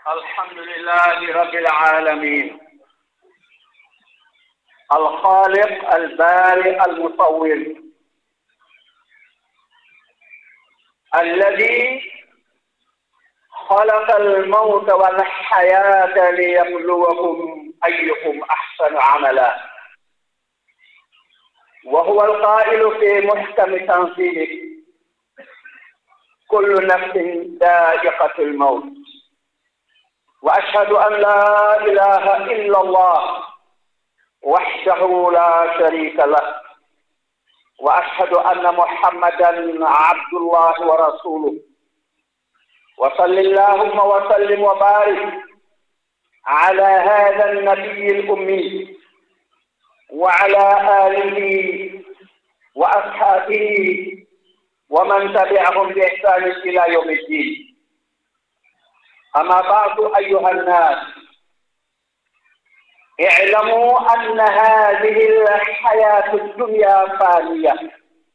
الحمد لله رب العالمين الخالق البارئ المصور الذي خلق الموت والحياة ليبلوكم أيكم أحسن عملا وهو القائل في محكم تنزيله كل نفس ذائقة الموت وأشهد أن لا إله إلا الله وحده لا شريك له وأشهد أن محمدا عبد الله ورسوله وصل اللهم وسلم وبارك على هذا النبي الأمي وعلى آله وأصحابه ومن تبعهم بإحسان إلى يوم الدين أما بعد أيها الناس اعلموا أن هذه الحياة الدنيا فانية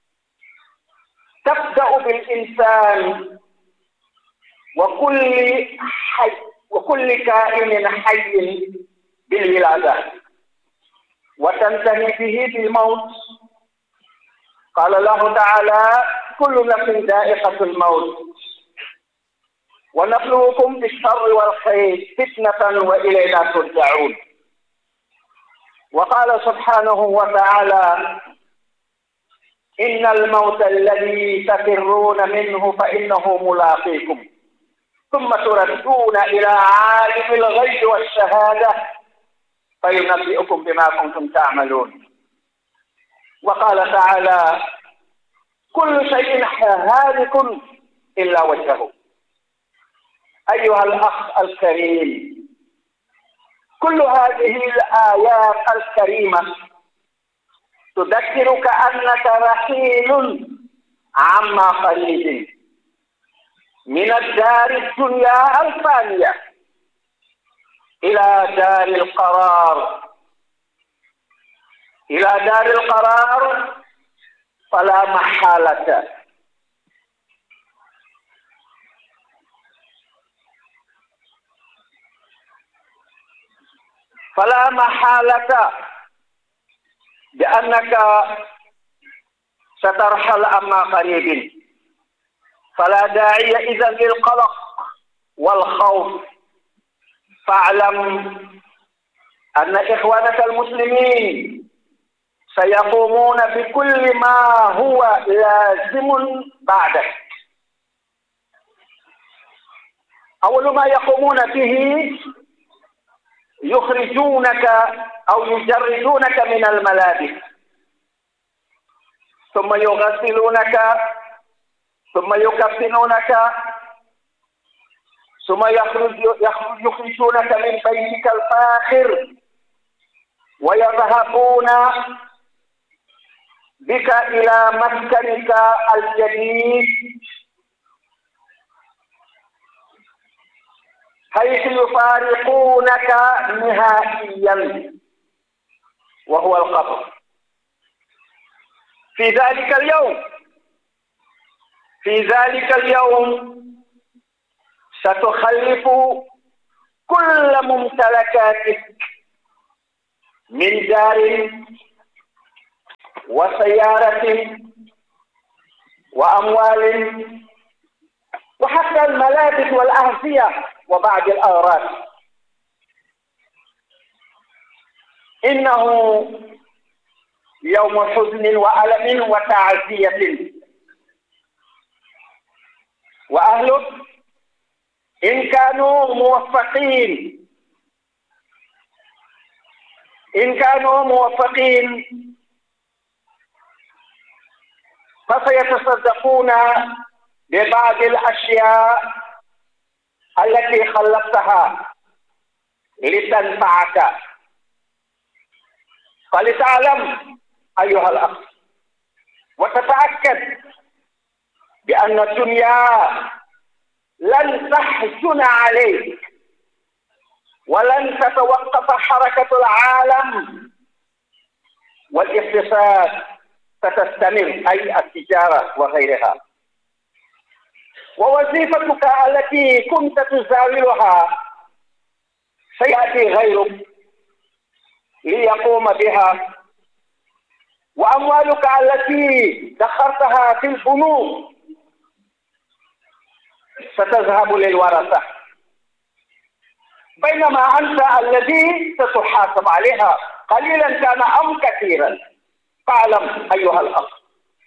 تبدأ بالإنسان وكل حي وكل كائن حي بالولادة وتنتهي به بالموت قال الله تعالى كل نفس ذائقة الموت ونبلوكم بالشر والخير فتنة وإلينا ترجعون وقال سبحانه وتعالى إن الموت الذي تفرون منه فإنه ملاقيكم ثم تردون إلى عالم الغيب والشهادة فينبئكم بما كنتم تعملون وقال تعالى كل شيء هالك إلا وجهه أيها الأخ الكريم كل هذه الآيات الكريمة تذكرك أنك رحيل عما قريب من الدار الدنيا الفانية إلى دار القرار إلى دار القرار فلا محالة فلا محالة بأنك سترحل أما قريب فلا داعي إذا للقلق والخوف فاعلم أن إخوانك المسلمين سيقومون بكل ما هو لازم بعدك أول ما يقومون به يخرجونك أو يجردونك من الملابس ثم يغسلونك ثم يكفنونك ثم يخرج يخرجونك من بيتك الفاخر ويذهبون بك إلى مسكنك الجديد حيث يفارقونك نهائيا وهو القبر في ذلك اليوم في ذلك اليوم ستخلف كل ممتلكاتك من دار وسيارة وأموال وحتى الملابس والأغذية وبعض الأغراض إنه يوم حزن وألم وتعزية وأهله إن كانوا موفقين إن كانوا موفقين فسيتصدقون ببعض الأشياء التي خلقتها لتنفعك فلتعلم أيها الأخ وتتأكد بأن الدنيا لن تحزن عليك ولن تتوقف حركة العالم والاقتصاد ستستمر أي التجارة وغيرها ووظيفتك التي كنت تزاولها سيأتي غيرك ليقوم بها وأموالك التي دخرتها في البنوك ستذهب للورثة بينما أنت الذي ستحاسب عليها قليلا كان أم كثيرا فاعلم أيها الأخ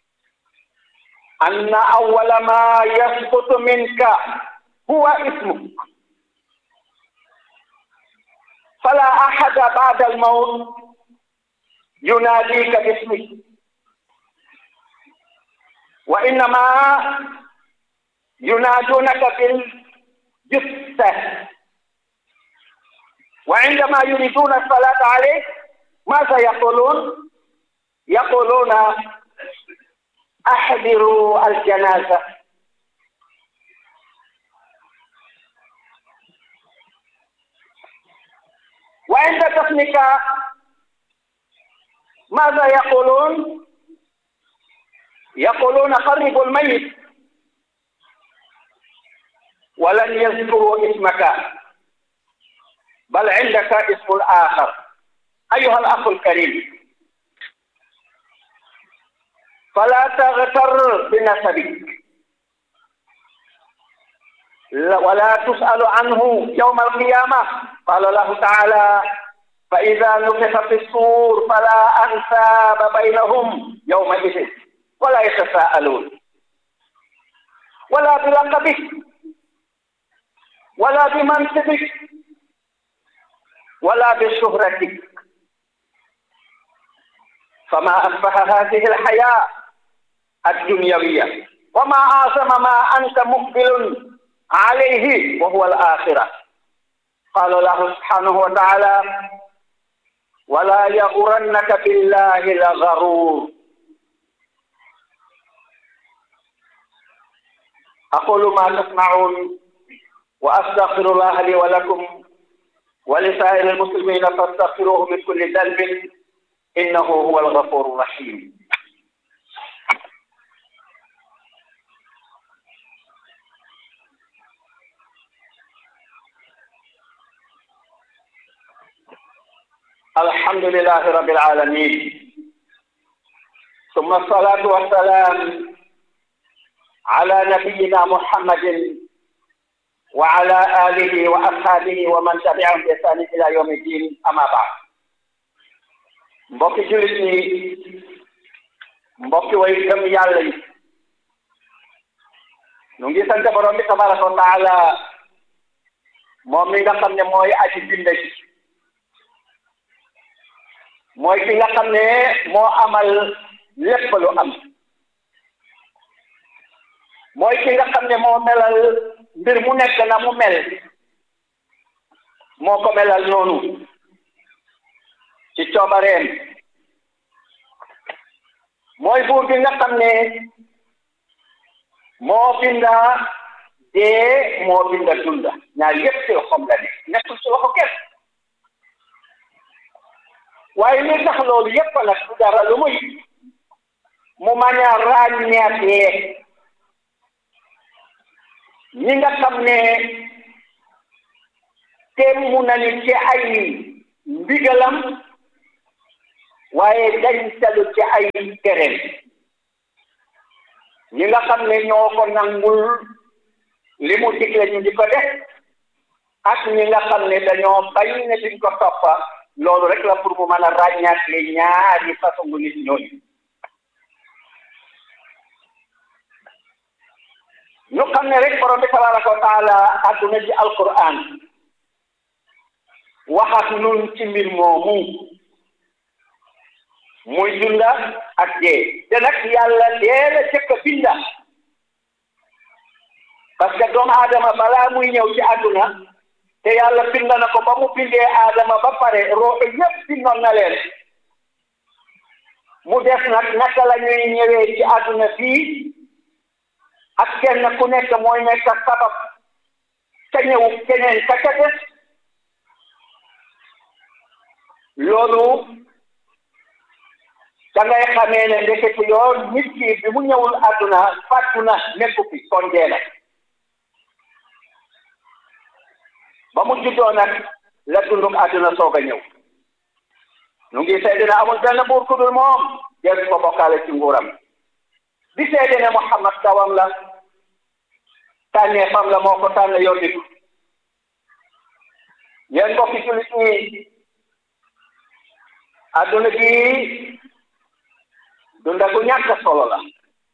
أن أول ما يسقط منك هو اسمك فلا أحد بعد الموت يناديك باسمك وإنما ينادونك بالجثة وعندما يريدون الصلاة عليك ماذا يقولون؟ يقولون أحضروا الجنازة وعند دفنك ماذا يقولون؟ يقولون قربوا الميت ولن يذكروا اسمك بل عندك اسم آخر أيها الأخ الكريم فلا تغتر بنسبك ولا تسأل عنه يوم القيامة قال الله تعالى فإذا نفخ في الصور فلا أنساب بينهم يومئذ ولا يتساءلون ولا بلقبك ولا بمنصبك ولا بشهرتك فما أشبه هذه الحياة الدنيوية وما أعظم ما أنت مقبل عليه وهو الآخرة قال الله سبحانه وتعالى ولا يغرنك بالله الغرور أقول ما تسمعون وأستغفر الله لي ولكم ولسائر المسلمين فاستغفروه من كل ذنب إنه هو الغفور الرحيم الحمد لله رب العالمين ثم الصلاة والسلام على نبينا محمد وعلى آله وأصحابه ومن تبعهم بإحسان إلى يوم الدين أما بعد mbokki jullit ñi mbokki way gëm yàlla yi ñu ngi sant borom bi tabaraka wa taala moom mi nga xam ne mooy aji binde ji mooy ki nga xam ne moo amal lépp lu am mooy ki nga xam ne moo melal mbir mu nekk na mu mel moo ko melal noonu ci coobareem mooy buur bi nga xam ne moo binda dee moo binda dunda ñaar yépp ci loxoom la ne nekkul ci loxo kenn waaye li tax loolu yépp nag du dara lu muy mu mañ a ràññeetee ñi nga xam ne teem mu nañu ci ay ndigalam waaye dañ talu ci ay tereem ñi nga xam ne ñoo ko nangul li mu digle ñu di ko def ak ñi nga xam ne dañoo bañ ne duñ ko toppa loolu rek la pour mu mën a ràññaatle ñaari façon nit ñooñu ñu xam ne rek borom bi tabaraka wa taala àdduna ji alquran waxat nun ci mbir moomu muy dunda ak dee te nag yàlla dee la jëkk a binda parce que doomu aadama balaa muy ñëw ci àdduna te yàlla binda na ko ba mu bindee aadama ba pare roo yépp bindoon na leen mu def nag naka la ñuy ñëwee ci àdduna fii ak kenn ku nekk mooy nekk sabab ca ñëw keneen ka ca des loolu da ngay xamee ne ndekete yoon nit ki bi mu ñëwul àdduna fàttu na nekku fi kon dee la ba mu juddoo nag la dunduk àdduna soog a ñëw ñu ngi seede ne amul benn buur ku dul moom jeesu ko bokkaale ci nguuram di seede ne Muhammad dawam la tànnee fam la moo ko tànn yónni ko yéen mbokki jullit ñi àdduna gi dunda gu ñàkk solo la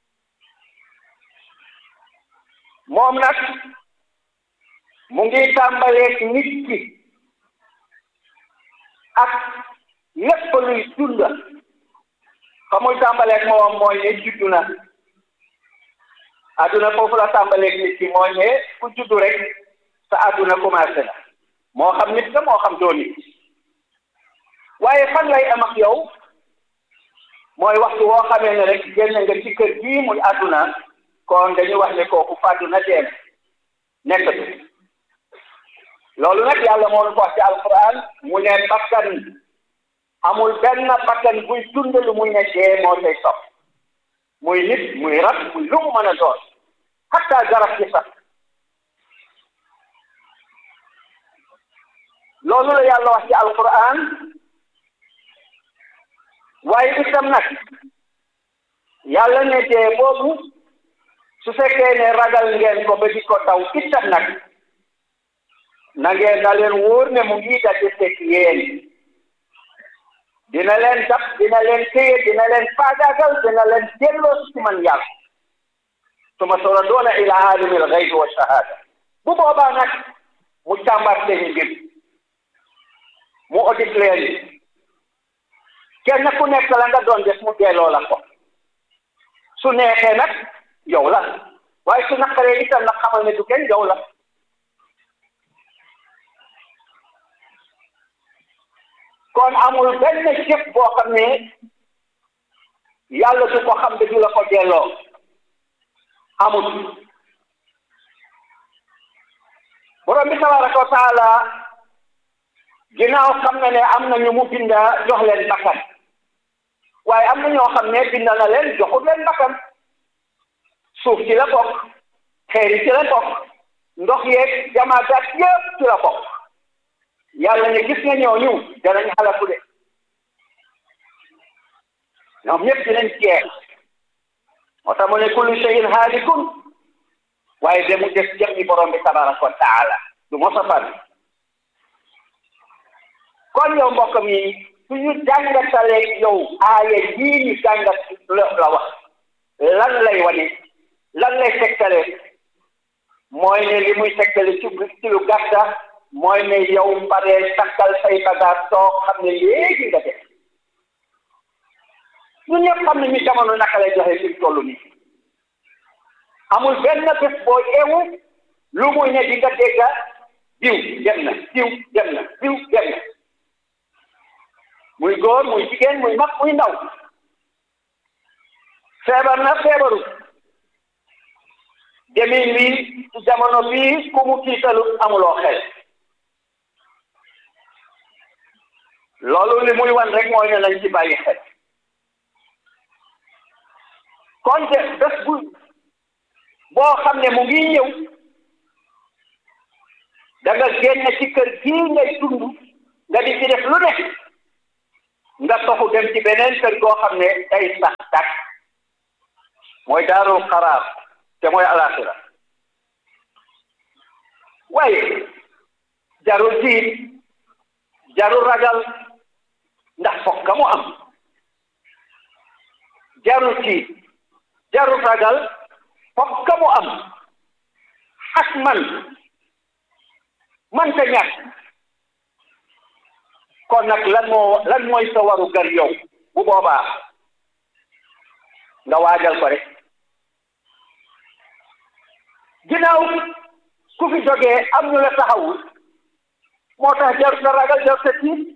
moom nag mu ngi tàmbaleeg nit ki ak lépp luy dunda fa muy tàmbaleeg moom mooy ne juddu na àdduna foofu la tàmbaleeg nit ki mooy ne ku juddu rek sa àdduna commencé na moo xam nit nga moo xam doo nit waaye fan lay am ak yow mooy waxtu woo xamee ne rek génn nga ci kër gii muy àdduna kon dañuy wax ne kooku fàddu na deen nekkatu loolu nag yàlla moo ñu ko wax ci alquran mu ne bakkan amul benn bakkan buy dund lu muy ne dee moo tay sopp muy nit muy rab muy lu mu mën a doon hatta garab ci sax loolu la yàlla wax ci alquran waaye itam nag yàlla ne dee boobu su fekkee ne ragal ngeen ko ba di ko daw itam nag na ngeen na leen wóor ne mu ngi daje fekk yéen dina leen dab dina leen téye dina leen faagaagal dina leen delloo ci man yàlla suma turadduuna ila aalimi al-ghaybi wa shahaada bu boobaa nag mu càmbar seen mbir mu audit leen kenn ku nekk la nga doon def mu delloo la ko su neexee nag yow la waaye su naqaree itam nag xamal ne du kenn yow la kon amul benn jëf boo xam ne yàlla du ko xam ne du la ko delloo amul borom bi tabaraka wa taala ginnaaw xam na ne am na ñu mu binda jox leen bakkan waaye am na ñoo xam ne binda na leen joxut leen bakkan suuf ci la bokk xeer yi ci la bokk ndox yeeg jamaadaat yëpp ci la bokk yàlla ne gis nga ñooñu danañ xalaku de ñoom ñëpp dinañ jeex moo tax mu ne kullu shay'in haalikun waaye de mu des jëm ni borom bi tabaraka wa taala du mos a fan kon yow mbokk mi suñu jàngatalee yow aaya yii ñu jàngat la wax lan lay wane lan lay tegtale mooy ne li muy tegtale ci ci lu gàtta mooy ne yow paree takkal say bagaas toog xam ne léegi nga def ñun ñëpp xam ne ñu jamono naka lay joxe fi toll nii amul benn bés boo eewu lu muy ne di nga dégga diw dem na diw dem na diw dem na muy góor muy jigéen muy mag muy ndaw feebar na feebaru demin wi ci jamono bii ku mu tiitalu amuloo xel loolu li muy wan rek mooy ne nañ ci bàyyi xel kon de bés bu boo xam ne mu ngi ñëw da nga génn ci kër gii ngay dund nga di ci def lu ne nga toxu dem ci beneen kër goo xam ne day sax dak mooy daarul xaraar te mooy alaxira waaye jarul tiit jarul ragal ndax fokk mu am jarul tiit jarul ragal fokk mu am ak man man ta ñàkk kon nag lan moo lan mooy sa waru gar yow bu boobaa nga waajal ko rek ginnaaw ku fi jógee am ñu la taxawul moo tax jarul sa ragal jarul sa tiit